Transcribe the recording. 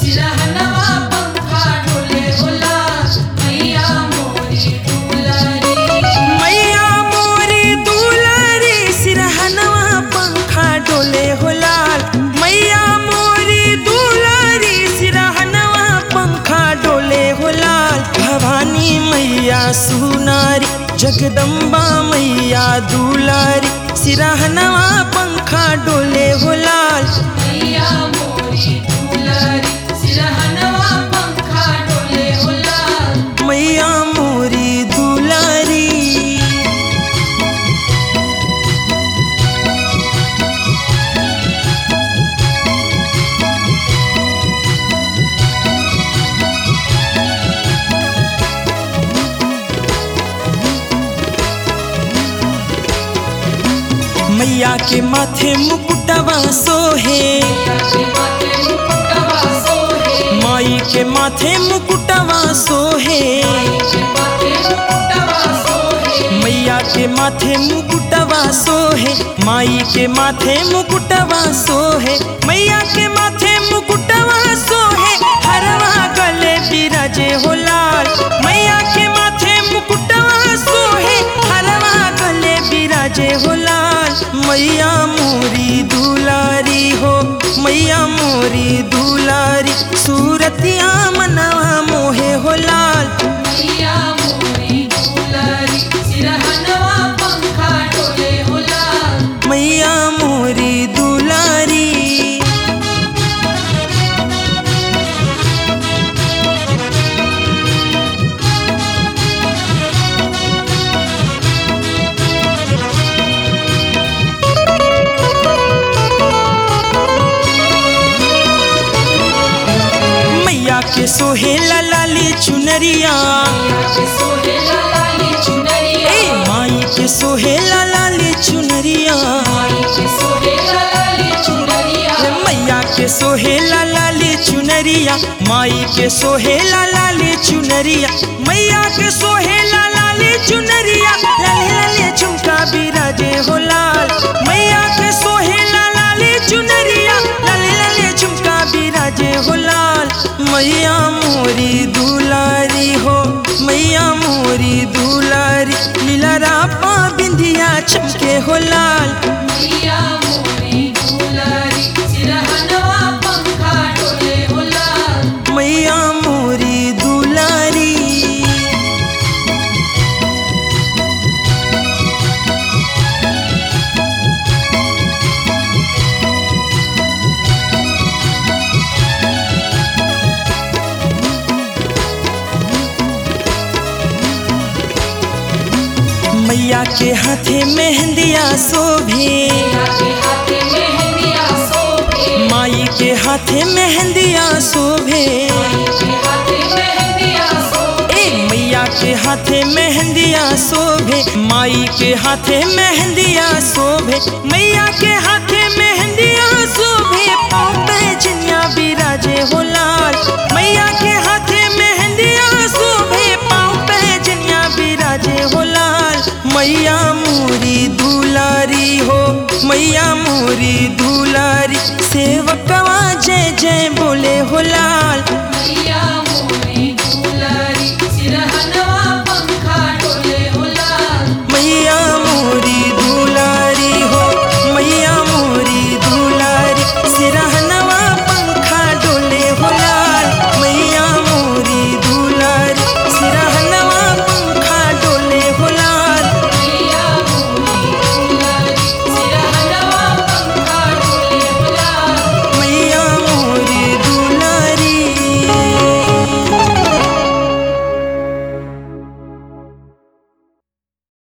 सिरहनवा पंखा डोले होला मैया मोरी दुलारी मैया मोरी दुलारी सिरहनवा पंखा डोले हो लाल मैया मोरी दुलारी सिरहनवा पंखा डोले हो लाल भवानी मैया सुनारी जगदम्बा मैया दुलारी सिरहनवा पंखा डोले हो लाल मैया मोरी दुलारी सिरहनवा पंखा डोले होला मैया मोरी दुलारी मैया के माथे मुकुटवा सोहे के माथे मुकुटवा सोहे माई के माथे मुकुटवा सोहे के माथे मुकुटवा सोहे मैया के माथे मुकुटवा सोहे माई के माथे मुकुटवा सोहे मैया के माथे मुकुटवा सोहे हरवा गले बिराजे हो लाल मैया के माथे मुकुटवा सोहे हरवा गले बिराजे हो लाल मैया मोरी दुलारी हो मैया मोरी दुलारी सूरतिया मनवा मोहे हो लाल मैया मोरी दुलारी सिरहनवा पंखा डोले होला मैया मोरी दुलारी मैया के सोहेला लाली चुनरिया के सोहेला लाली चुनरिया ए माई के सोहेला लाली चुनरिया माई के सोहेला लाली चुनरिया मैया के सोहेला लाली चुनरिया माई के सोहेला लाली चुनरिया मैया के सोहेला लाली चुनरिया लाले लाले झुमका बिराजे हो लाल मैया के सोहेला लाली चुनरिया लाले लाले झुमका बिराजे हो लाल मैया मोरी दुलारी हो मैया मोरी दुलारी लीला रापा बिंदिया चमके हो लाल मैया मोरी दुलारी सिरहनवा पंखा डोले होला मैया मोरी दुलारी मैया के हाथे मेहंदिया शोभे के हाथे मेहंदिया सोभे माई के हाथे मेहंदिया शोभे के हाथे मेहंदिया सोभे ए मैया के हाथे मेहंदिया शोभे माई के हाथे मेहंदिया शोभे मैया के हाथे मेहंदिया शोभे पाँव पे जिनिया बिराजे हो लाल मैया के हाथे मेहंदिया शोभे पाँव पे जिनिया बिराजे हो लाल मैया मोरी दुलारी हो मैया मोरी दुलारी सेवकवा जय जय बोले हो लाल मैया